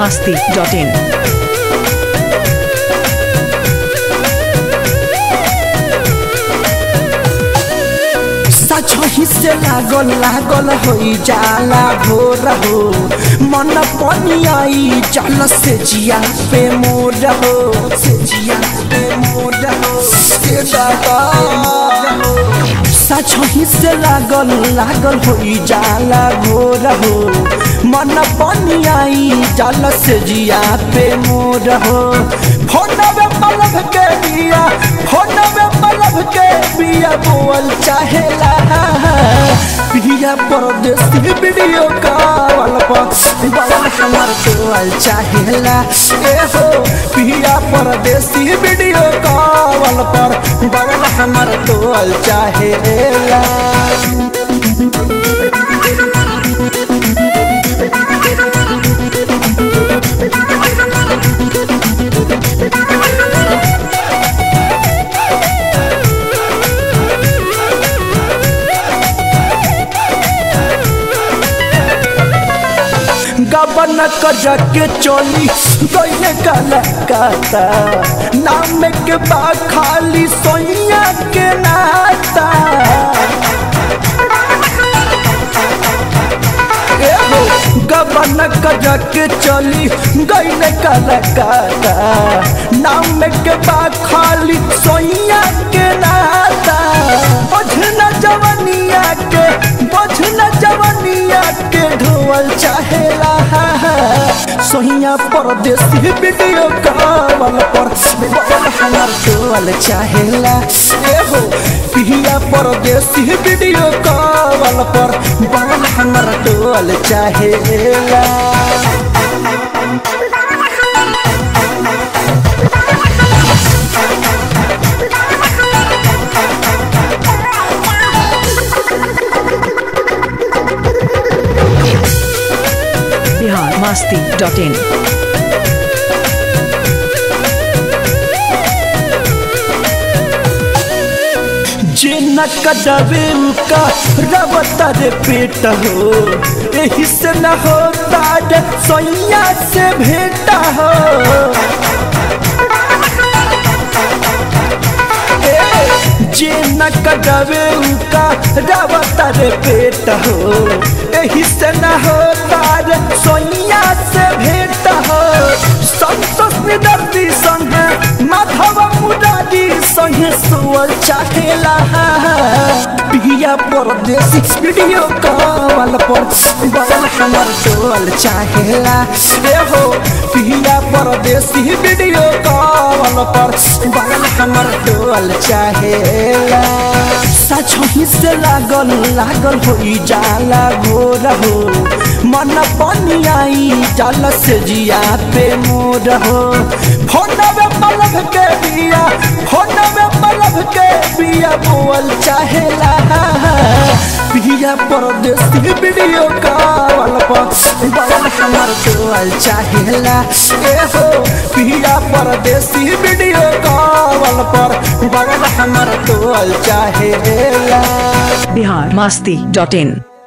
masti.in. सचही से लागल लागल होई जाला भोर हो मन पनियाई चल से जिया पे मोर हो से जिया पे मोर हो से दादा सचही से लागल लागल होई जाला भोर हो मन पनियाई चल से जिया पे मोर हो फोनवे पलभ के दिया फोनवे पलभ के बिया बोल चाहेला पिया परदेसी वीडियो कॉल पर बड़ा हमार बोल चाहेला ए हो पिया परदेसी वीडियो कॉल पर बड़ा हमार बोल चाहेला गबन कजा के चोली गईले काला काता नाम के बा खाली सोनिया के नाता ए हो गबन कजा के चली गईले काला काता नाम के बा खाली सोनिया के नाता बझना जवनिया के बझना जवनिया के ढोल चाहेला सोहिया परदेसी वीडियो कॉल पर बड़ा हमार ढोल चाहेला ए हो पिया परदेसी वीडियो कॉल पर बड़ा हमार ढोल चाहेला Bihar masti.in. जिन कदवे का रबता रे पेट हो यही से न होता रे सोइया से भेटा हो जिन कदवे का रबता रे पेट हो यही से न होता रे सोइया से भेट हो संतोष निदर्दी संग माधव मुरारी संगे सुअल चाहेला पिया परदेसी वीडियो कॉल पर बड़ा हमार टोल चाहेला ए हो पिया परदेसी वीडियो कॉल पर बड़ा हमार टोल चाहेला सचही से लागल लागल होई जाला घोर हो मन पनियाई चल से जिया पे मोर हो फोनवे पलभ के बिया फोनवे पलभ के बिया बोल चाहेला पिया परदेसी वीडियो कॉल पर बड़ा हमार बोल चाहेला ए हो पिया परदेसी वीडियो कॉल पर बड़ा हमार बोल चाहेला Bihar masti.in.